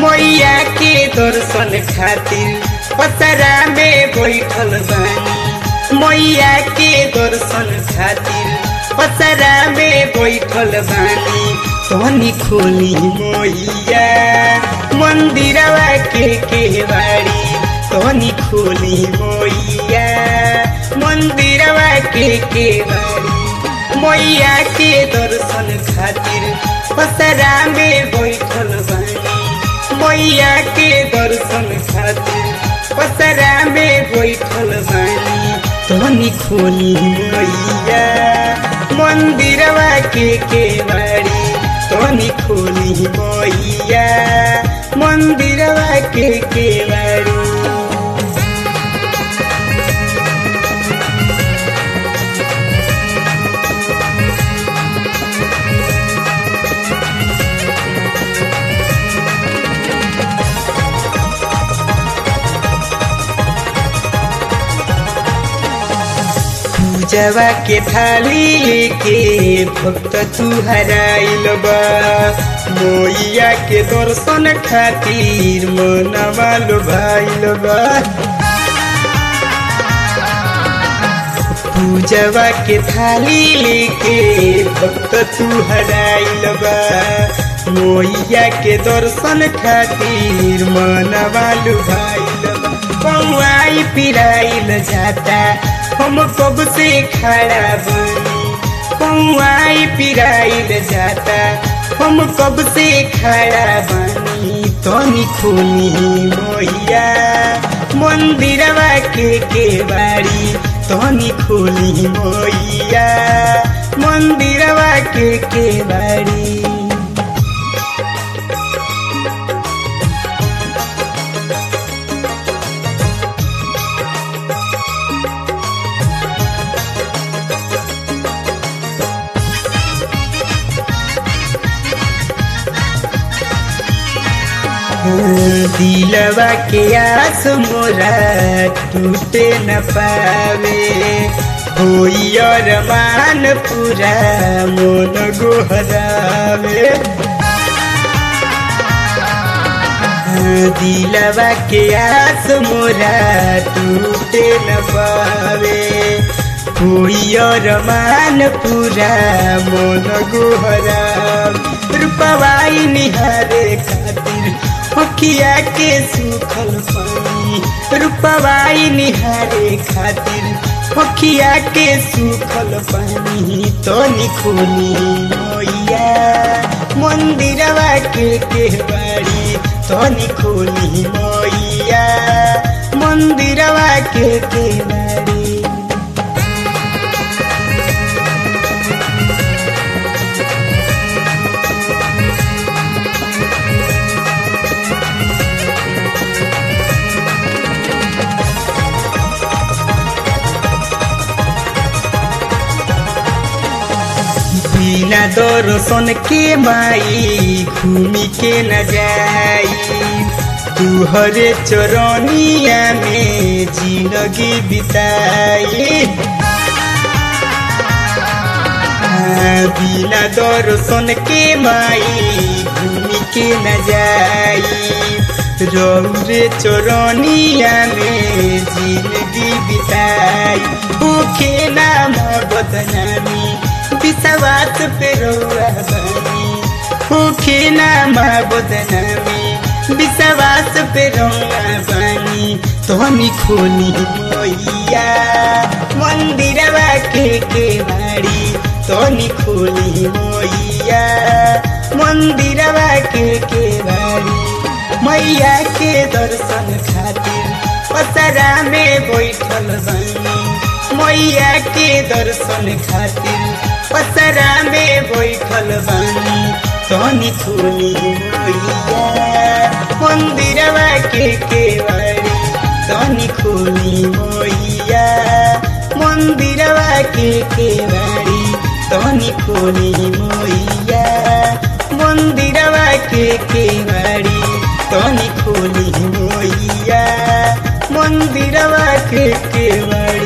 मैया के दर्शन खातिर पसरा में बैठल बानी मैया के दर्शन खातिर पसरा में बैठल बानी तनी खोली मैया मंदिरवा के केवाड़ी तनी खोली मैया मंदिरवा के केवाड़ी मैया के दर्शन खातिर पसरा में बैठल बानी मैया के दर्शन खातिर पसरा में बैठल बानी तनी खोली मैया मंदिरवा के केवाड़ी तनी खोली मैया मंदिरवा के केवाड़ी पूजवा के थाली लेके भक्त तू हराइल बा मोइया के दर्शन खातिर मनवा लोभाइल बा पूजवा के थाली लेके भक्त तू हराइल बा मोइया के दर्शन खातिर मनवा लुभाइल बा कौआई पिराइल जाता हम कब से खड़ा बनी कौआई पिराइल जाता हम कब से खड़ा बनी तनी खोली मोहिया मंदिरवा के केवाड़ी तनी खोली मोहिया मंदिरवा के केवाड़ी दिलवा के आस मोरा टूटे न पावे होई अरमान पूरा मोन गोहरावे दिलवा के आस मोरा टूटे न पावे होई अरमान पूरा मोन गोहरावे रूपवाई निहारे खातिर अखिया के सुखल पानी रूपवाई निहारे खातिर अखिया के सुखल पानी तो निखोनी मोइया मंदिरवा के केवाड़ी तो निखोनी मोइया मंदिरवा के केवाड़ी बिना दर्शन के माई घूमी के न जाई तुहरे चरनिया में जिंदगी बिताई बिना दर्शन के माई घूमी के न जाई रौरे चरनिया में जिंदगी बिताई भूखे नाम बदनामी विश्वास पे रौआ बनी भूखे नाम बदनामी विश्वास पे रौआ बनी तोहनी खोनी मोइया मंदिरवा के केवाड़ी तोहनी खोली मोइया मंदिरवा के केवाड़ी मैया के दर्शन खातिर पसरा में बैठल बनी मैया के दर्शन खातिर पसरा में बैठल बानी तनी खोली मैया मंदिरवा के केवाड़ी तनी खोली मैया मंदिरवा के केवाड़ी तनी खोली मैया मंदिरवा के केवाड़ी तनी खोली मैया मंदिरवा के केवाड़ी